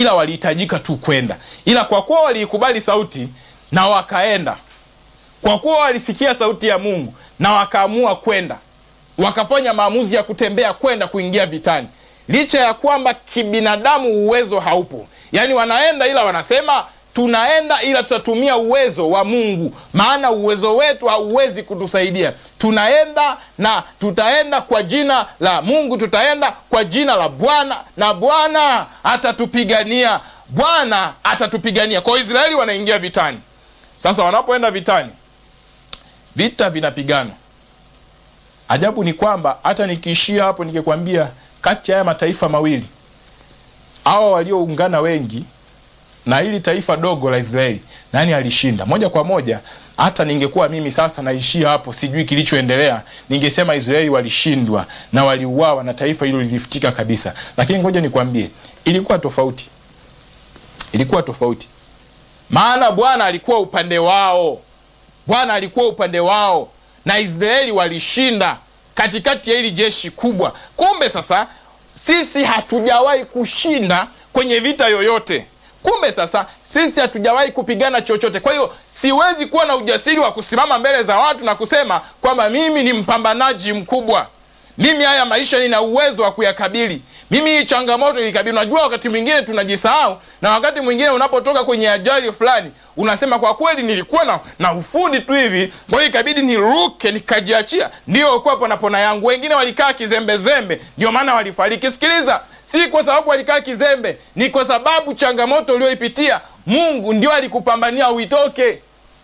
ila walihitajika tu kwenda, ila kwa kuwa waliikubali sauti na wakaenda, kwa kuwa walisikia sauti ya Mungu na wakaamua kwenda, wakafanya maamuzi ya kutembea kwenda kuingia vitani, licha ya kwamba kibinadamu uwezo haupo. Yaani wanaenda ila wanasema tunaenda ila tutatumia uwezo wa Mungu, maana uwezo wetu hauwezi kutusaidia. Tunaenda na tutaenda kwa jina la Mungu, tutaenda kwa jina la Bwana na Bwana atatupigania. Bwana atatupigania. Kwa Israeli wanaingia vitani. Sasa wanapoenda vitani, vita vinapigana. Ajabu ni kwamba hata nikiishia hapo nikikwambia, kati ya haya mataifa mawili hawa walioungana wengi na hili taifa dogo la Israeli, nani alishinda? Moja kwa moja, hata ningekuwa mimi sasa naishia hapo, sijui kilichoendelea, ningesema Israeli walishindwa na waliuawa na taifa hilo lilifutika kabisa. Lakini ngoja nikwambie, ilikuwa tofauti, ilikuwa tofauti, maana Bwana alikuwa upande wao, Bwana alikuwa upande wao na Israeli walishinda katikati ya hili jeshi kubwa. Kumbe sasa sisi hatujawahi kushinda kwenye vita yoyote. Kumbe sasa sisi hatujawahi kupigana chochote. Kwa hiyo siwezi kuwa na ujasiri wa kusimama mbele za watu na kusema kwamba mimi ni mpambanaji mkubwa, mimi haya maisha nina uwezo wa kuyakabili, mimi hii changamoto ilikabili. Unajua, wakati mwingine tunajisahau, na wakati mwingine unapotoka kwenye ajali fulani unasema kwa kweli nilikuwa na, na ufundi tu hivi, kwa hiyo ikabidi niruke nikajiachia, ndio kuwa ponapona yangu. Wengine walikaa kizembezembe, ndio maana walifariki. Sikiliza, si kwa sababu walikaa kizembe, ni kwa sababu changamoto ulioipitia Mungu ndio alikupambania uitoke.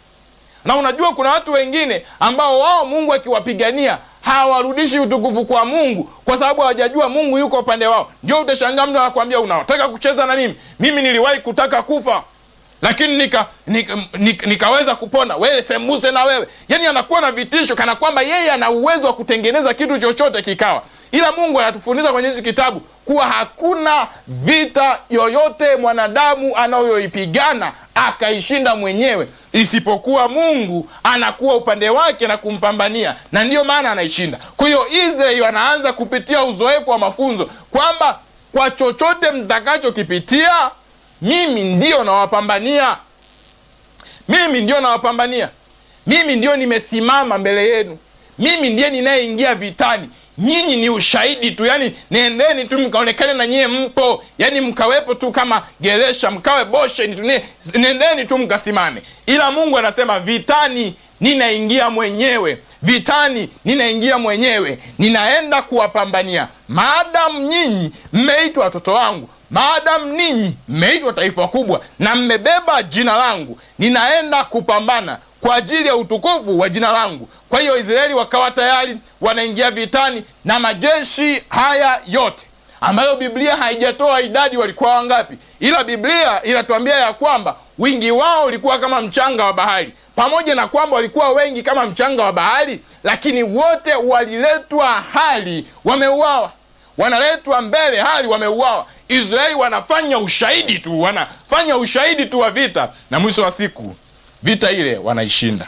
Na unajua kuna watu wengine ambao wao Mungu akiwapigania hawarudishi utukufu kwa Mungu kwa sababu hawajajua Mungu yuko upande wao. Ndio utashangaa mtu anakuambia unataka kucheza na mimi, mimi niliwahi kutaka kufa lakini nika, nika, nika, nikaweza kupona. Wewe sembuse na wewe, yani anakuwa na vitisho kana kwamba yeye ana uwezo wa kutengeneza kitu chochote kikawa. Ila Mungu anatufundisha kwenye hichi kitabu kuwa hakuna vita yoyote mwanadamu anayoipigana akaishinda mwenyewe isipokuwa Mungu anakuwa upande wake na kumpambania, na ndiyo maana anaishinda. Kwa hiyo Israeli wanaanza kupitia uzoefu wa mafunzo kwamba kwa chochote mtakachokipitia mimi ndio nawapambania, mimi ndio nawapambania, mimi ndio nimesimama mbele yenu, mimi ndiye ninayeingia vitani. Nyinyi ni ushahidi tu, yani nendeni tu mkaonekane na nyie mpo, yani mkawepo tu kama geresha, mkawe bosheni tu, nendeni tu mkasimame. Ila Mungu anasema vitani ninaingia mwenyewe, vitani ninaingia mwenyewe, ninaenda kuwapambania. Maadamu nyinyi mmeitwa watoto wangu maadamu ninyi mmeitwa taifa kubwa na mmebeba jina langu, ninaenda kupambana kwa ajili ya utukufu wa jina langu. Kwa hiyo Israeli wakawa tayari wanaingia vitani na majeshi haya yote ambayo Biblia haijatoa idadi walikuwa wangapi, ila Biblia inatuambia ya kwamba wingi wao ulikuwa kama mchanga wa bahari. Pamoja na kwamba walikuwa wengi kama mchanga wa bahari, lakini wote waliletwa hali wameuawa, wanaletwa mbele hali wameuawa. Israeli wanafanya ushahidi tu, wanafanya ushahidi tu wa vita, na mwisho wa siku vita ile wanaishinda.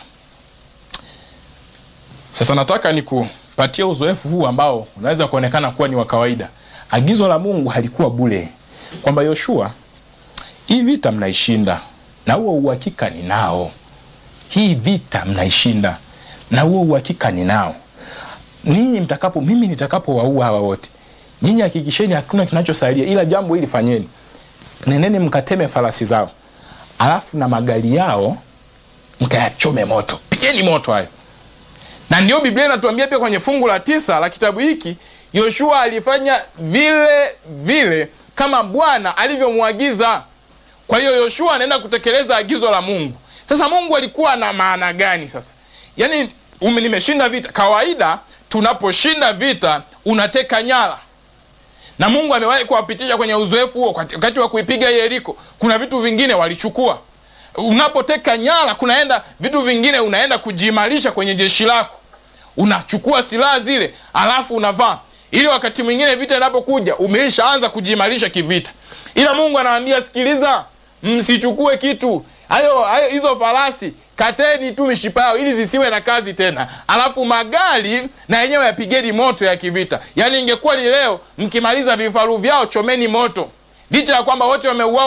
Sasa nataka nikupatie uzoefu huu ambao unaweza kuonekana kuwa ni wa kawaida. Agizo la Mungu halikuwa bure, kwamba Yoshua, hii vita mnaishinda na huo uhakika ninao. Hii vita mnaishinda na huo uhakika ninao. Ninyi mtakapo, mimi nitakapowaua hawa wote nyinyi hakikisheni hakuna kinachosalia, ila jambo hili fanyeni, nendeni mkateme farasi zao, alafu na magari yao mkayachome moto, pigeni moto hayo. Na ndio Biblia inatuambia pia kwenye fungu la tisa la kitabu hiki, Yoshua alifanya vile vile kama Bwana alivyomwagiza. Kwa hiyo Yoshua anaenda kutekeleza agizo la Mungu. Sasa Mungu alikuwa na maana gani? Sasa yaani, nimeshinda vita. Kawaida tunaposhinda vita unateka nyara na Mungu amewahi kuwapitisha kwenye uzoefu huo. Wakati wa kuipiga Yeriko, kuna vitu vingine walichukua. Unapoteka nyara, kunaenda vitu vingine, unaenda kujiimarisha kwenye jeshi lako, unachukua silaha zile, alafu unavaa, ili wakati mwingine vita inapokuja umeishaanza kujiimarisha kivita. Ila Mungu anawaambia, sikiliza, msichukue kitu hayo hayo, hizo farasi kateni tu mishipa yao ili zisiwe na kazi tena, alafu magari na yenyewe yapigeni moto ya kivita. Yaani ingekuwa ni leo, mkimaliza vifaru vyao chomeni moto, licha ya kwamba wote wameuawa.